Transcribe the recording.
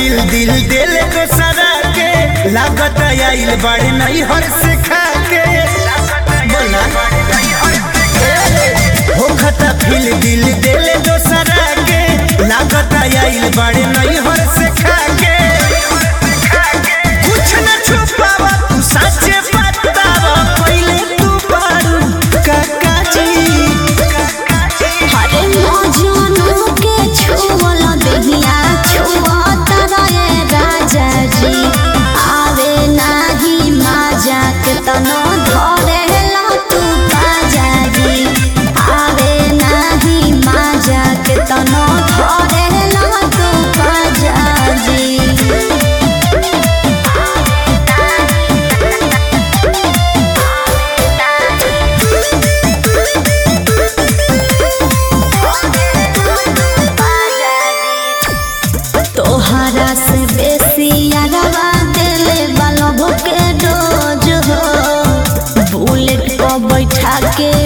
feel दिल दिल को सरा के लागत आइल बड़े नहीं हर से खा के बोला हो खता फील दिल दिल को सरा के लागत आइल बड़े नहीं हर से खा के कुछ न छुपावा तू सच्चे बतावा पहले तू बारू काका जी हरे मौजूद के छुअल देहिया छुअत रहे राजा जी आवे नाही माजा के तनो धरे ला तू बाजा जी आवे नाही माजा के तनो धरे ला तू बाजा जी तोहरा से बेसी अरवा दिले बालों के डोज हो बुलेट को बैठा के